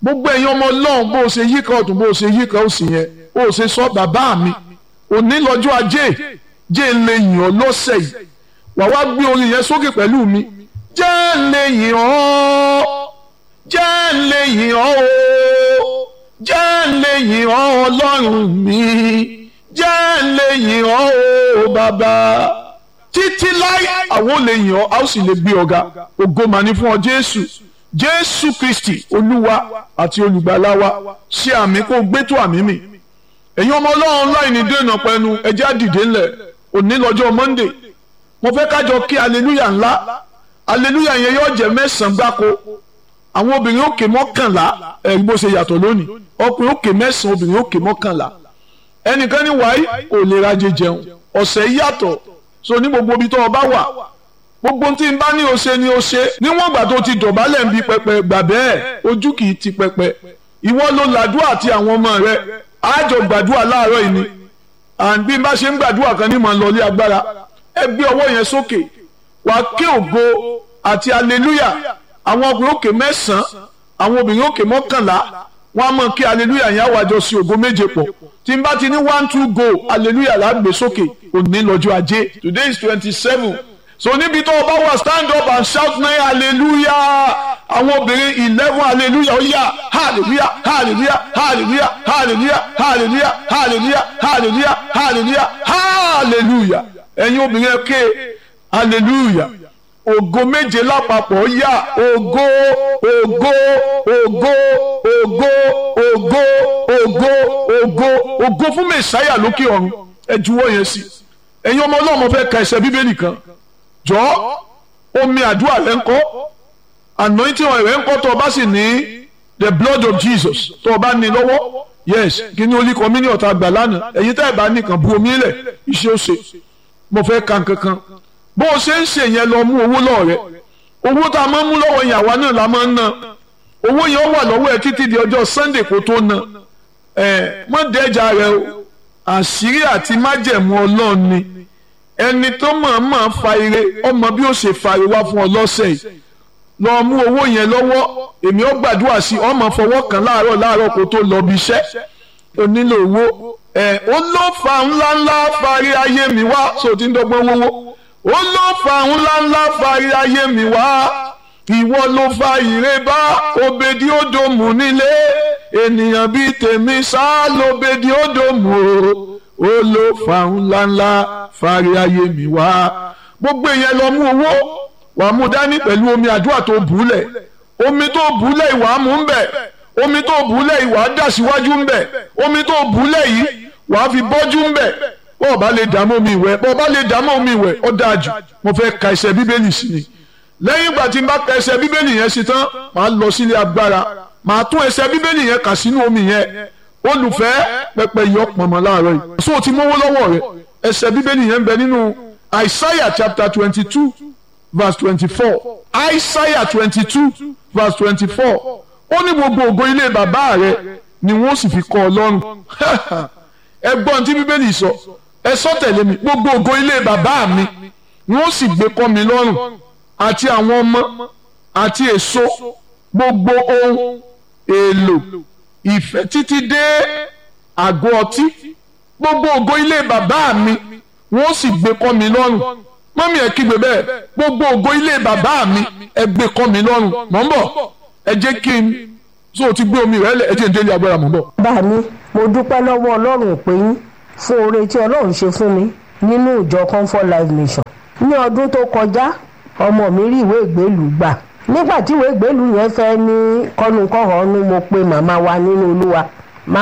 gbogbo ẹ̀yin ọmọ ọlọ́run bó o ṣe yíká ọ̀tún bó o ṣe yíká òsì yẹn bó o ṣe sọ bàbá mi òní lọ́jọ́ ajé jẹ́ ń lè yìn ọ́ lọ́sẹ̀ yìí wà wá gbé orin yẹn sókè pẹ̀lú mi jẹ́ ń lè yìn ọ́ jẹ́ ń lè yìn ọ́ o jẹ́ ń lè yìn ọ́ ọlọ́run mi jẹ́ ń lè yìn ọ́ o bàbá títí láì àwọn ò lè yìn ọ́ a ó sì lè gbé ọ̀gá ògo mà ní fún ọ jésù jésù kristi olúwa àti olùgbàlà wa ṣe àmì kó gbé tó àmì mi ẹ̀yin ọmọ ọlọ́run láì ní dènà pẹ̀lú ẹjẹ́ àdìdé ńlẹ̀ òní lọ́jọ́ monday mo fẹ́ kájọ kí aleluya ńlá aleluya yẹn yóò jẹ́ mẹ́sàn-án gbáko àwọn obìnrin òkè mọ́kànlá ẹ̀rí bó ṣe yàtọ̀ lónìí ọkùnrin òkè mẹ́sàn-án obìnrin òkè mọ́kànlá ẹnìkan ní wàá ò lè rajẹ jẹun ọ̀sẹ̀ yàtọ̀ so ní gbogbo ibi tó o bá wà gbogbo tí n bá ní o ṣe ni o ṣe níwọ̀n ìgbà tó ti dọ̀bálẹ̀ ń bi pẹpẹ gbà bẹ́ẹ̀ ojú kì í ti pẹpẹ ìwọ ló làdúrà àti àwọn ọmọ rẹ àjọ gbàdúrà láàárọ̀ yìí ni and bí n bá ṣe ń gbàdúrà kan ní màá lọlé agbára ẹ gbé ọwọ́ yẹn sókè wàá ké ògo àti aleluya àwọn ọkùnrin òkè mẹ́sàn-án àwọn obìnrin òkè mọ́kànlá wọ́n á mọ̀ kí aleluya yẹn àwàjọ sí ògo méje pọ̀ tí n bá ti ní one two go aleluya là á gbé sókè òní lọ́jọ́ ajé today is twenty seven so níbi tó o bá wà stand up and shout nine hallelujah àwọn obìnrin eleven hallelujah ó yá hallelujah hallelujah hallelujah hallelujah hallelujah hallelujah hallelujah hallelujah hallelujah ẹ̀yin obìnrin ẹ ké hallelujah ògo méje lápapọ̀ ó yá ògo ògo ògo ògo ògo ògo ògo ògo fún mẹsàáyà lókè ọ̀run ẹ juwọ́ yẹn sí ẹ̀yin ọmọ ọlọ́mọ fẹ́ ka ẹsẹ̀ bíbélì kan jọ omi àdúrà rẹ ń kọ́ anointing oil rẹ ń kọ́ tó o bá sì ní the blood of Jesus tó o bá ní lọ́wọ́ yes kí ni olú kọ́mínì ọ̀tá gbà lánàá ẹ̀yin tẹ́ ẹ̀ bá nìkan bu omi lẹ̀ iṣẹ́ ó ṣe mo fẹ́ kan kankan bó o ṣe ń ṣe yẹn lọ mú owó lọ́ọ̀ rẹ owó tá a máa ń mú lọ́wọ́ yẹn àwa náà la máa ń ná owó yẹn ó wà lọ́wọ́ ẹ títí di ọjọ́ Sunday kó tó ná ẹ mọ́ dẹ́jà rẹ o àṣírí àti májẹ̀mú Ọlọ́run ni ẹni tó mọ̀ọ́mọ̀ fa ire ọmọ bí ó ṣe fa ire wá fún ọ lọ́sẹ̀ yìí lọ mú owó yẹn lọ́wọ́ èmi ó gbàdúrà sí ọmọ fọwọ́ kan láàárọ̀ láàárọ̀ kó tó lọ bí iṣẹ́ ó nílò owó ẹ̀ ó ló fa ńláńlá fari ayé mi wá so ti ń dọ́gbọ́n wówó ó ló fa ńláńlá fari ayé mi wá ìwọ ló fa ire bá obedi odomu nílé ènìyàn bíi tèmi sá lóbedi odomu o ó ló fa ńláńlá fari ayé mi wá gbogbo èèyàn lọ mú owó wàá mú dání pẹ̀lú omi àdúrà tó bùúlẹ̀ omi tó bùúlẹ̀ ìwà mú ń bẹ̀ omi tó bùúlẹ̀ ìwà dà síwájú ń bẹ̀ omi tó bùúlẹ̀ yìí wàá fi bọ́jú ń bẹ̀ bọ́ọ̀ bá lè dààmú omi ìwẹ̀ bọ́ọ̀ bá lè dààmú omi ìwẹ̀ ó dáa jù mo fẹ́ ka ẹsẹ̀ bíbélì sí ni lẹ́yìn ìgbà tí n bá ka ẹsẹ̀ bíbélì yẹn sí tán màá lọ sílé agbára màá tún ẹsẹ̀ bíbélì yẹn kà sínú omi yẹn olùfẹ́ pẹpẹ yọ pọ̀nmọ́ láàárọ̀ yìí so ti mówó lọ́wọ́ rẹ ẹsẹ̀ bíbélì yẹn ń bẹ nínú Isaiah chapter twenty two verse twenty-four Isaiah twenty-two verse twenty-four ó ní gbogbo ògo ilé bàbá rẹ ni wọ́n sì fi kọ́ ọ lọ́rùn ẹ gbọ́n tí bíbélì sọ ẹ sọ tẹ̀lé mi gbogbo ògo ilé bàbá mi ni wọ́n sì gbé kọ́ mi lọ́rùn àti àwọn ọmọ àti èso gbogbo ohun èlò ìfẹ́ títí dé àgọ́ ọtí gbogbo ògo ilé bàbá mi wọ́n sì gbé kọ́ mi lọ́rùn mọ́mí ẹ̀ kígbe bẹ́ẹ̀ gbogbo ògo ilé bàbá mi ẹ gbé kọ́ mi lọ́rùn mọ̀ ń bọ̀ ẹ jẹ́ kí n so ti gbé omi rẹ̀ lẹ̀ ẹ jẹ́ n délé agbára mọ̀ ń bọ̀. bá mi mo dúpẹ́ lọ́wọ́ ọlọ́run pé yín fún oore tí ọlọ́run ṣe fún mi nínú ìjọ comfort life mission ní ọdún tó kọjá ọmọ mi rí ìwé ìgbélùú gbà nígbà tí ìwé ìgbélùú yẹn fẹ́ ní kọ́nukọ́hónú mo pe màmá wa nínú olúwa